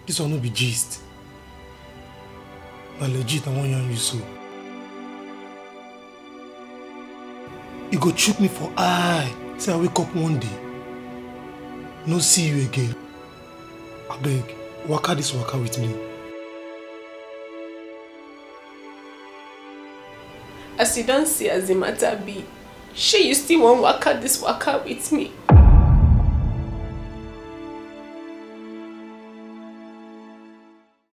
This one no be gist. Na legit I wan yarn you so. You go chook me for eye say I wake up one day, no see you again. Abeg, waka this waka with me. As you don see as the matter be, shey you still wan waka this waka with me?